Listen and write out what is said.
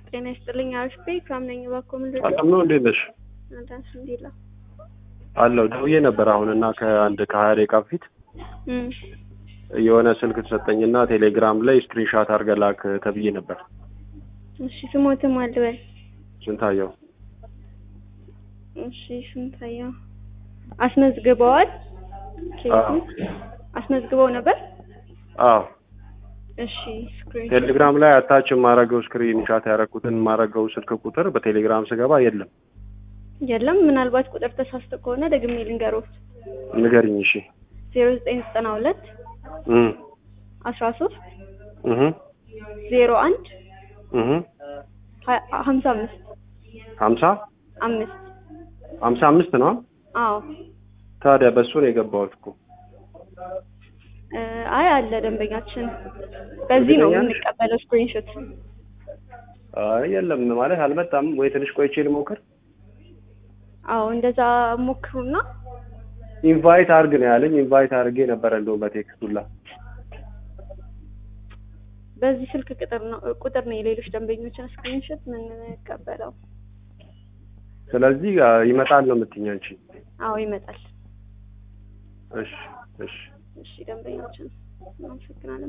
ጤና ይስጥልኝ። አሽቤ ከምነኝ ባኮ ምንድን ሰላም ነው እንዴት ነሽ? አዳንስ እንዲላ አለው ደውዬ ነበር አሁን እና ከአንድ ከሀያ ደቂቃ በፊት የሆነ ስልክ ተሰጠኝና ቴሌግራም ላይ ስክሪንሻት አድርገህ ላክ ተብዬ ነበር። እሺ ስሞትም አልበል ስንታየው እሺ ስንታየው አስመዝግበዋል። አዎ አስመዝግበው ነበር። አዎ እሺ ስክሪን ቴሌግራም ላይ አታች የማረገው ስክሪን ሻት ያደረኩትን የማረገው ስልክ ቁጥር በቴሌግራም ስገባ የለም። የለም። ምናልባት ቁጥር ተሳስቶ ከሆነ ደግሜ ልንገሮት። ንገሪኝ እሺ። ዜሮ ዘጠኝ ዘጠና ሁለት እም አስራ ሶስት እህ ዜሮ አንድ እህ ሀምሳ አምስት ሀምሳ አምስት ሀምሳ አምስት ነው። አዎ ታዲያ በሱ ነው የገባሁት እኮ። እ አይ አለ ደንበኛችን በዚህ ነው እርግጠኛ ነሽ? የምንቀበለው ስክሪንሾት። አይ የለም ማለት አልመጣም ወይ ትንሽ ቆይቼ ልሞክር። አዎ እንደዛ ሞክሩና ኢንቫይት አርግ ነው ያለኝ። ኢንቫይት አርጌ ነበረ እንደውም በቴክስቱላ በዚህ ስልክ ቁጥር ነው ቁጥር ነው የሌሎች ደንበኞችን ስክሪንሾት የምንቀበለው። ስለዚህ አ፣ ይመጣል ነው የምትይኝ አንቺ? አዎ ይመጣል። እሺ እሺ እሺ ደንበኞችን እናመሰግናለን።